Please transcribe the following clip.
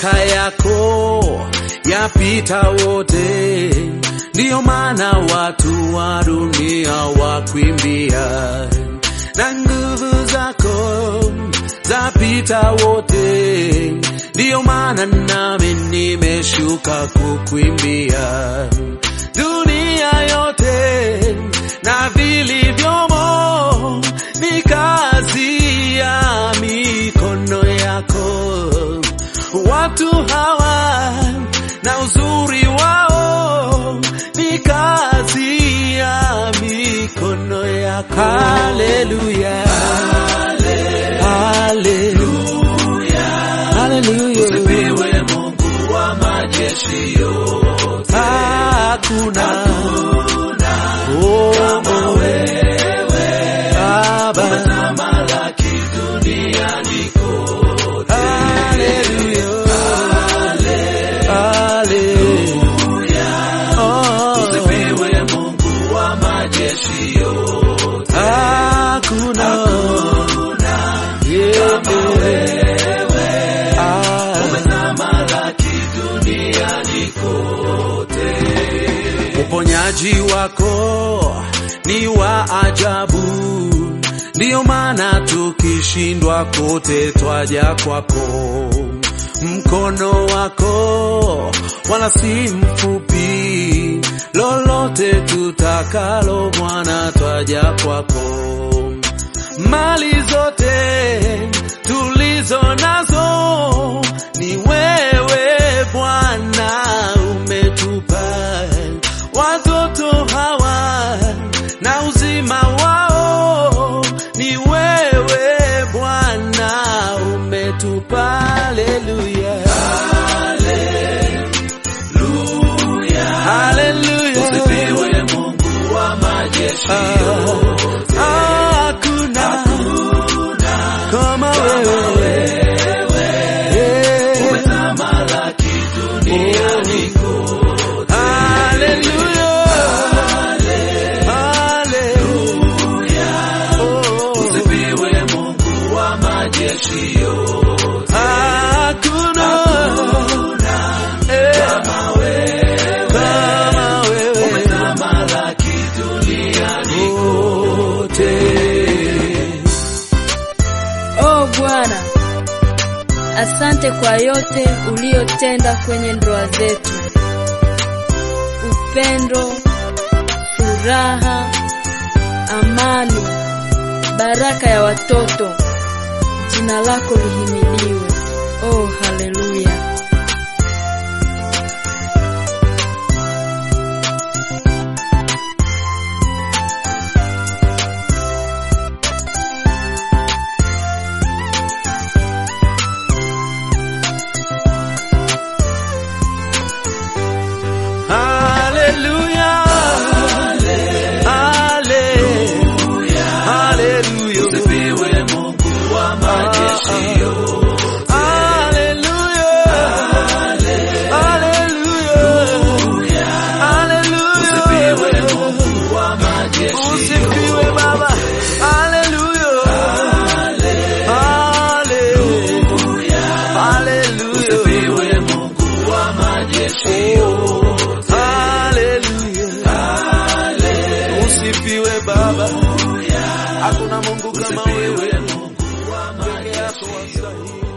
Mamlaka yako yapita wote, ndiyo maana watu wa dunia wakwimbia, na nguvu zako zapita wote, ndiyo maana nami nimeshuka kukwimbia dunia yote na vilivyomo ni kazi ya mikono yako. Watu hawa na uzuri wao ni kazi ya mikono yako. Haleluya, haleluya, haleluya. Usifiwe Mungu wa majeshi yote. Hakuna oh, Kama wewe Baba. tamalaki duniani kote. Hallelujah. Hallelujah. Oh. Usifiwe Mungu wa majeshi yote. Hakuna. Yeah. Ah. Tamalaki duniani kote. Uponyaji wako ni wa ajabu, ndiyo maana tukishindwa kote twaja kwako. Mkono wako wala si mfupi, lolote tutakalo Bwana twaja kwako. Mali zote tulizo nazo ni wewe Bwana umetupa. Watoto hawa na uzima wao ni wewe Bwana umetupa. Haleluya, haleluya. Usifiwe Mungu wa majeshi yote. Hakuna kama wewe. Yeah. Tamalaki duniani kote. Hallelujah. Hallelujah. Oh. Usifiwe Mungu wa majeshi yote. Hakuna eh, kama wewe Tamalaki duniani wote. Oh Bwana, asante kwa yote uliyotenda kwenye ndoa zetu, upendo, furaha, amani, baraka ya watoto. Jina lako lihimidiwe. Oh, haleluya. Hallelujah. Hallelujah. Hallelujah. Usifiwe Mungu wa majeshi yote. Hallelujah. Hallelujah. Usifiwe Hallelujah. Mungu wa majeshi Usifiwe Baba. Hallelujah. Hallelujah. Hallelujah. Usifiwe Mungu wa majeshi yote. Hallelujah. Usifiwe Baba. Hakuna Mungu kama wewe. Mungu wa Peke yako wastahili.